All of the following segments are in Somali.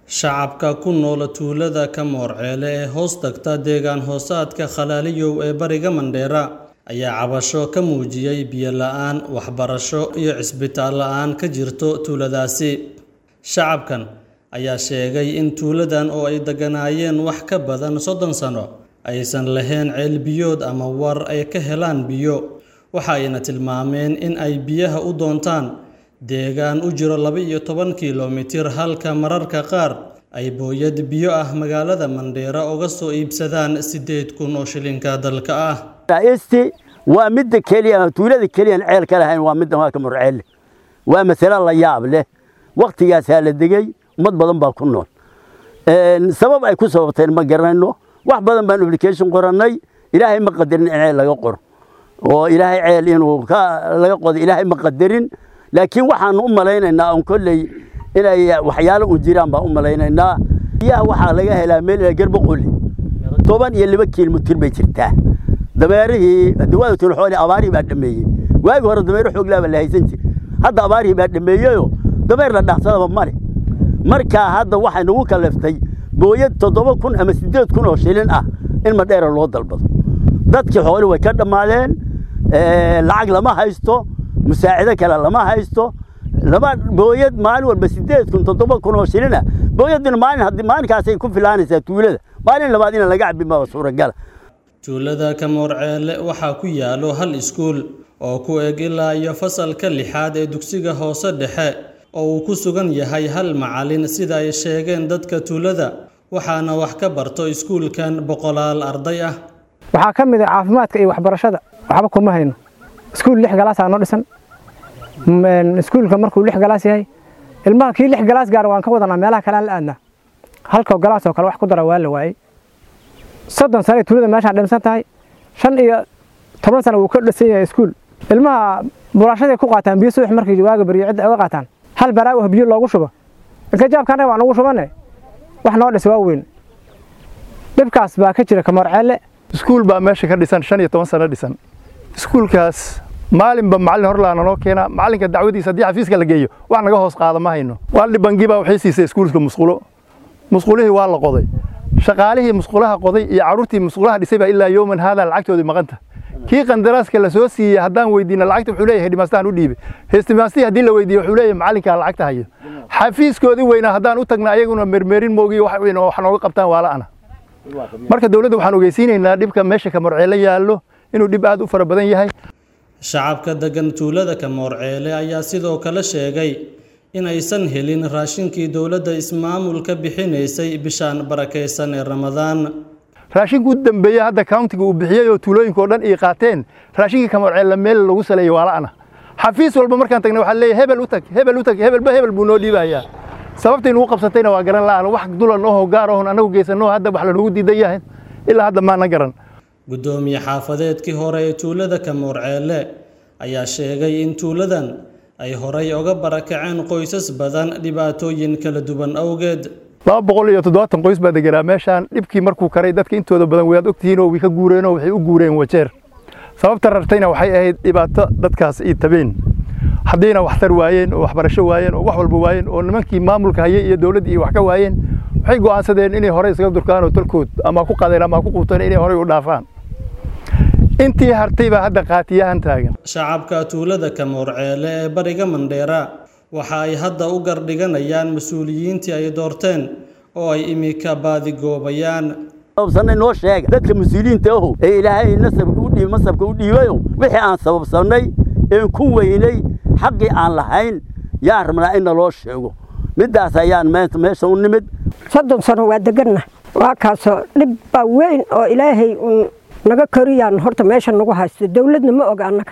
Shacabka ku nool tuulada Kamoor-Ceele ee hoos tagta deegaan hoosaadka Khalaaliyow ee bariga Mandheera ayaa cabasho ka muujiyay biyo la'aan, waxbarasho iyo cisbitaal la'aan ka jirto tuuladaasi. Shacabkan ayaa sheegay in tuuladan oo ay deganaayeen wax ka badan soddon sano aysan lahayn ceel biyood ama war ay ka helaan biyo, waxa ayna tilmaameen in ay biyaha u doontaan deegaan u jira laba iyo toban kiiloomitir halka mararka qaar ay booyad biyo ah magaalada Mandheera uga soo iibsadaan siddeed kun oo shilinka dalka ah. raa'iistii waa midda keliya tuulada keliya aan ceel ka lahayn waa midda waa Kamoor-Ceele waa mas'alo la yaab leh waqtigaasaa la degay ummad badan baa ku nool Een, sabab ay ku sababteen ma garanayno wax badan baan application qorannay ilaahay ma qadarin in ceel laga qoro oo ilaahay ceel inuu ka laga qodo ilaahay ma qadarin laakiin waxaan u malaynaynaa on kolley inay waxyaalo u jiraan baan u malaynaynaa biyaha waxaa laga helaa meel ilaa garboqoli toban iyo laba kiilmitir bay jirtaa dameerihii dawaada tulxoole abaarihii baa dhameeyey waagi hore dameero xooglaa baa la haysan jir hadda abaarihii baa dhameeyeyoo dameer la dhaqsadaba male markaa hadda waxay nagu kaleftay booyad toddoba kun ama siddeed kun oo shilin ah in madheera loo dalbado dadkii xooli way ka dhammaadeen ee, lacag lama haysto musaacido kale lama haysto lama booyad maalin walba siddeed kun toddoba kun oo shilin ah booyadina maalin haddii maalinkaasay ku filaanaysaa tuulada maalin labaad in laga cabbi maba suuragala Tuulada Kamoor-Ceele waxaa ku yaalo hal iskuul oo ku eg ilaa iyo fasalka lixaad ee dugsiga hoose dhexe oo uu ku sugan yahay hal macallin sida ay sheegeen dadka tuulada waxaana wax ka barto iskuulkan boqolaal arday ah. waxaa ka mid ah caafimaadka iyo waxbarashada waxba kuma hayno iskuul lix galaasaa noo dhisan M- iskuulka markuu lix galaas yahay ilmaha kii lix galaas gaara waan ka wadanaa meelaha kale aan la aadnaa halkoo galaas oo kale wax ku dara waa la waayey soddon sano ay tuulada meeshaan dhimsan tahay shan iyo toban sano wuu ka dhisan yahay iskuul ilmaha buraashaday ku qaataan biyo subax markii waaga baryo cidda uga qaataan hal baraago ah biyo loogu shubo inka jaabkaana waan ugu shubane wax noo dhis waa weyn dhibkaas baa ka jira Kamoor-Ceele iskuul baa meesha ka dhisan shan iyo toban sano dhisan iskuulkaas maalinba macallin horlaana noo keena macallinka dacwadiisa haddii xafiiska la geeyo wax naga hoos qaada ma hayno waaldi bangi baa waxay siisay iskuulka musqulo musqulihii waa la qoday shaqaalihii musqulaha qoday iyo carruurtii musqulaha dhisay baa ilaa yowman haadaa lacagtoodii maqanta kii qandaraaska la soo siiyey haddaan weydiina lacagta wuxuu leeyahay hedimaastaan u dhiibay hestimaastii haddii la weydiiyo wuxuu leeyahay macallinkaa lacagta hayo xafiiskoodii weynaa haddaan u tagna ayaguna mermerin moogiyo wax weyn oo wax nooga qabtaan waa la'ana marka dowladda waxaan ogeysiinaynaa dhibka meesha Kamoor-Ceele yaallo inuu dhib aad u fara badan yahay Shacabka degan tuulada Kamoor-Ceele ayaa sidoo kale sheegay in aysan helin raashinkii dowladda ismaamulka bixinaysay bishaan barakaysan ee Ramadaan. raashinka u dambeeyey hadda countiga uu bixiyey oo tuulooyinka oo dhan ay qaateen raashinka Kamoor-Ceele meel lagu saleeyay waa la'ana xafiis walba markaan tagna waxaa leeyahay hebel u tag hebel u tag hebelba hebel buu noo dhiibayaa sababta inuu qabsatayna waa garan la'aan wax dulan oo gaar oo anagu geysano hadda wax lagu diidan yahay ilaa hadda maana garan Gudoomiye xaafadeedkii hore ee tuulada Kamoor-Ceele ayaa sheegay in tuuladan ay horay uga barakaceen qoysas badan dhibaatooyin kala duwan awgeed. laba boqol iyo toddobaatan qoys baa deganaa meeshaan dhibkii markuu karay dadka intooda badan waad ogtihiin oo way ka guureen oo waxay u guureen wajeer sababta rartayna waxay ahayd dhibaato dadkaas ay tabeen haddiina waxtar waayeen oo waxbarasho waayeen oo wax walba waayeen oo nimankii maamulka hayay iyo dowladdii iyo wax ka waayeen waxay go'aansadeen inay horey iskaga durkaan oo talkood ama ku qadeen ama ku quuteen inay horey u dhaafaan intii hartay baa hadda qaatiyahan taagan Shacabka tuulada Kamoor-Ceele ee bariga Mandheera waxa ay hadda u gardhiganayaan mas'uuliyiintii ay doorteen oo ay imika baadigoobayaan. sababsanay noo sheega dadka mas-uuliyiinta ahu ee ilaahay nasabka u dhiib masabka u dhiibayo wixii aan sababsannay een ku weynay xaqii aan lahayn yaan rabnaa in naloo sheego middaas ayaan meesha meesha u nimid soddon sano waa deganna waa kaasoo dhib baa weyn oo ilaahay uun naga koriyaan horta meesha nagu haysto dowladna ma oga annaga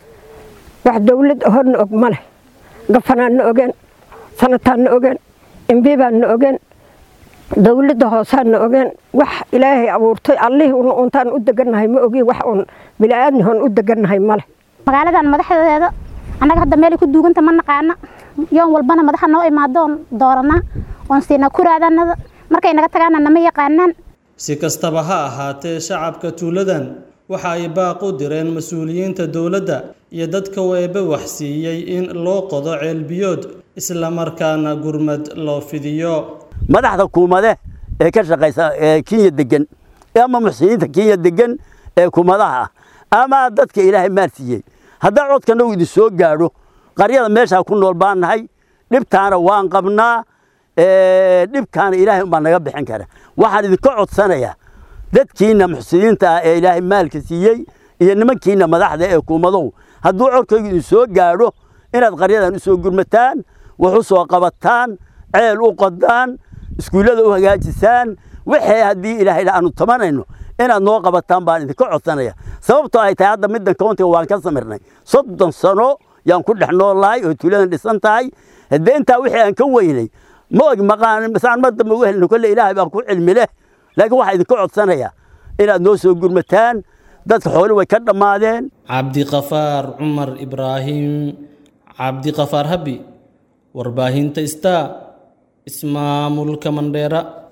wax dowlad horna og ma leh gafanaan na ogeen sanataan na ogeen embi baan na ogeen dowladda hoosaan na ogeen wax ilaahay abuurtay allihii un untaan u degannahay ma ogi wax uun bila'aadni hoon u degannahay ma leh magaaladan madaxdeeda annaga hadda meelay ku duuganta ma naqaana yoon walbana madaxa noo imaadoon dooranaa oon siinaa kuraadanada markay naga tagaana nama yaqaanaan Si kastaba ha ahaatee, shacabka tuuladan waxa ay baaq u direen mas'uuliyiinta dowladda iyo dadka weebe wax siiyey in loo qodo ceel biyood isla markaana gurmad loo fidiyo. madaxda kuumade ee ka shaqaysa ee kenya degan ama muxsiniinta kenya degan ee kuumadaha ah ama dadka ilaahay maal siiyey haddaa codkanagu idin soo gaadho qaryada meeshaa ku nool baan nahay dhibtaana waan qabnaa dhibkaana ilaahay umbaa naga bixin kara waxaan idinka codsanayaa dadkiina muxsiniinta ah ee ilaahay maalka siiyey iyo nimankiina madaxda ee kuumadow hadduu codkaygu idin soo gaadho inaad qaryadan u soo gurmataan wax u soo qabataan ceel u qodaan iskuullada u hagaajisaan wixii haddii ilaahay aanu tamanayno inaad noo qabataan baan idinka codsanaya sababtoo ay tahay hadda middan countiga waan ka samirnay soddon sano yaan ku dhex noolahay oo tuuladan dhisan tahay haddee intaa wixii aan ka weynay ma og maqaan masaan mar dambe uga helino kolle ilaahay baan ku cilmi leh laakiin waxaa idinka codsanaya inaad noo soo gurmataan dadka xooli way ka dhammaadeen cabdiqafaar cumar ibraahim cabdiqafaar habi warbaahinta star ismaamulka mandheera